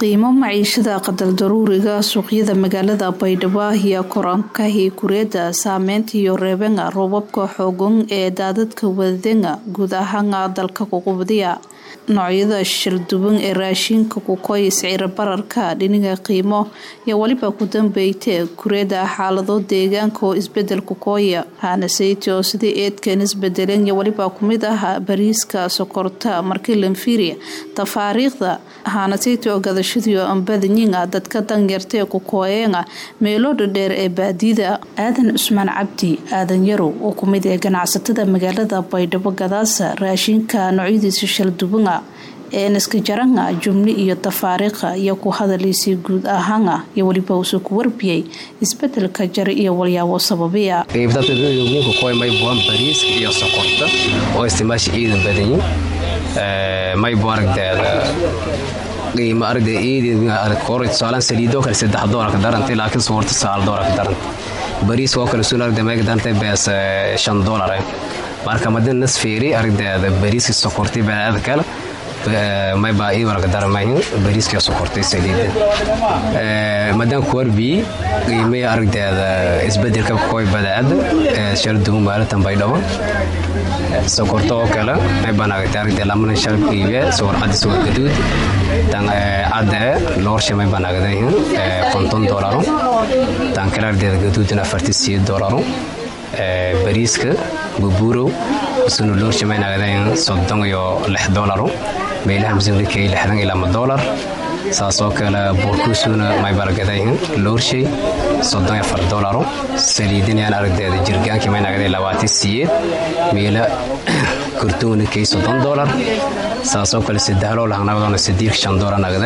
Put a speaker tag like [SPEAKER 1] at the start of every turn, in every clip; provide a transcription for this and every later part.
[SPEAKER 1] qiimo maciishada qadaldaruuriga suuqyada magaalada baydhabo ayaa korankahii kureeda saameynta iyo reebenga roobabka xoogan ee daadadka wadadenga guud ahaana dalka kuqubdiya noocyada shalduwan ee raashinka kukoy sicir bararka dhiniga qiimo iyo weliba ku dambeyte kureeda xaalado deegaanka oo isbedel kukooya haanaseyti oo sidii eedkan isbedeleen iyo weliba kumid ah bariiska sokorta markii lanfiria tafaariikhda haanaseyti oo gadashadiio ambadanyinga dadka danyartaee kukooyeenga meelo dhadheer ee baadida aadan cusmaan cabdi aadan yarow oo kumid ee ganacsatada magaalada baydhabo gadaasa raashinka noocyadiisa shalduwanga eenaska jaranga jumli iyo tafaariikha iyo ku hadalaysay guud ahaana iyo weliba uusoo ku warbiyey isbedelka jare iyo walyaabo sababiya
[SPEAKER 2] maybuan bariiska iyo sokorta oo isticmaasha ciidan badanyin maybu aragdeeda qiimo aragdeeda ciidan tusaalaan saliidoo kale saddex doolarka darantay laakiin sokorta sagaal doolarka darantay bariiska oo kale suun aragdee mayga darantay bees shan doolare marka madin nasfeeri aragdeeda bariiska sokortay banaada kale mayba iwarka daramahin bariiska sokortay saliida madaan kuwarbii qiimaya aragdeeda isbedelka koy badaada shalduwan maalatan baydhabo sokorta oo kale maybaan aragtay aragdee lamanan shal qiibe sokor caddi sokor gaduud tan cadde loorsha maybaan aragdahin konton doolaro tan kale aragdeeda gaduudin afarti siyo doolaro bariiska bubuurow isuna loorsha mayn aragdahin soddon iyo lix doolaro meelaha masuulikay lixdan ilaa ma doolar saasoo kale buurkuusuna maybalgadahin loorshay soddon afar doolaro saliidinayaan aragdeeda jirgaankii mayn aragday labaatan siyeed meela kurtuuna kay soddon doolar saasoo kale saddexloo lahanagdoona sadiirka shan doolar nagde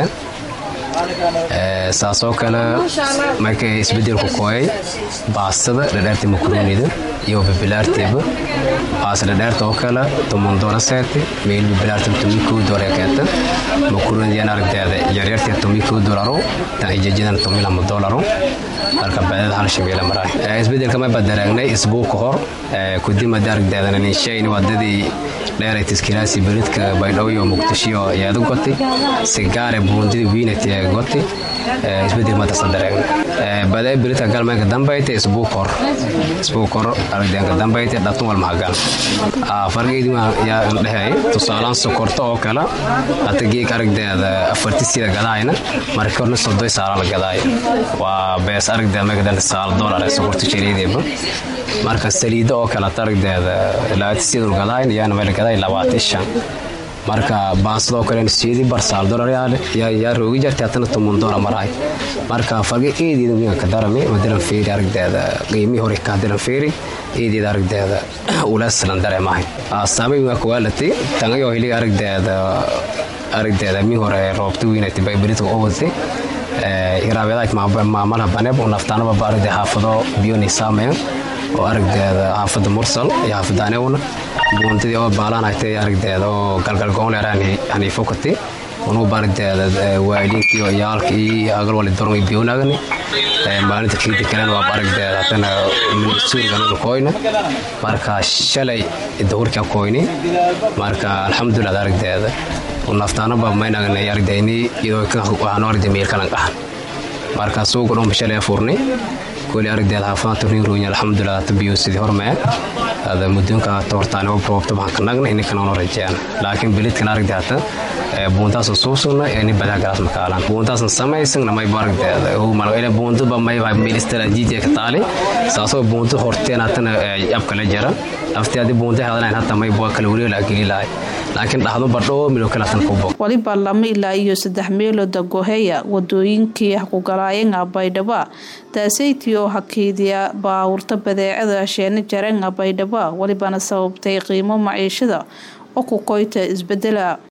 [SPEAKER 2] saasoo kale markay isbedelku kooyay baastada dhadheerta makruunida iyo bibilaarteeba baas dhadheerta oo kale toban doolar seete meel bibilaarta tomi koo doolar keeta makruunidiyaan aragdeeda yaryartee tomi koo doolaro tan ijajadan tomi lama doolaro halka bacdada hal shabeele maraay isbedelka mayba daraagnay isbuu ka hor kudimada aragdeedana ninshayni wadadii dheeray taskilaasi beridka baydhabo iyo muqdisho ayaadu gotay sigaare buundida wiinati ee gotay isbedel madasa dareegna badaa beridka galmeenka dambayta isbuu kor isbuu kor aragdeenka dambayta dhatun wal mahagal fargeedi yaa dhehey tusaalaan sokorta oo kale hata geeg aragdeeda afartisida gadaayna marka horna sodoy saala la gadaay waa bees aragdeeda megadanta saal doolar ee sokorta jariideeba marka saliida oo kale hata aragdeeda labaatisidul gadaayn yaana meel gadaay labaatan shan marka baasada oo kale siidi bar saal doolar yaa roogi jartay hatana toban doolar maraay marka farge eedeeda wiinga ka darami madalan feeri aragdeeda qiimihii hore ka hadalan feeri eedeeda aragdeeda ulaaslan dareemahay saamay waa kuwaalatay tangayoo hili aragdeeda aragdeeda mi hore roobta wiinatay baybaridka u wadatay iraabeedaak maamalaha baneeb oo naftaanaba aragdee xaafado biyoni saameyn oo aragdeeda xaafada mursal iyo xaafada anewna buuntadii oo baalaanagtay aragdeeda oo galgalgoonleer haniifokati unuba aragdeeda waaliintii oo iyaalkii agalwali dormay biyonaagani maalinta kiidi kalen waaba aragdeeda hatana suuriganuna koyna marka shalay dahurkaa koyni marka alxamdulilah aragdeeda naftaanaba maynagnay aragdayni iyadoo waxaanu aragday meelkalan qahan marka suuga dhomba shalay furnay kuli aragdeed xaafada turniinruunya alxamdulilah hata biyo sidii hormee ada muddoonka toortaani oo roobta waxaan ka nagna ininkan oona rajeyaan laakiin belidkan aragde hata buuntaasan suusugna ee nin badaa galaas makaalan buuntaasan samaysagna mayba aragdeeda buuntaba mayba meel istaraatiiji ka taali saasoo buunta horteen hatana abka la jara aftii haddii buunta hadanayn hata mayba kala wareela geli lahay laakiin dhahdo badhoo milo kalatan kubo
[SPEAKER 1] waliba lama ilaa iyo saddex meelooda goheya wadooyinkii hakugalaayanga baydhaba taasaytii oo hakeydiya baawurta badeecada sheena jarenga baydhaba walibana sababtay qiimo maciishada oo ku koyta isbedela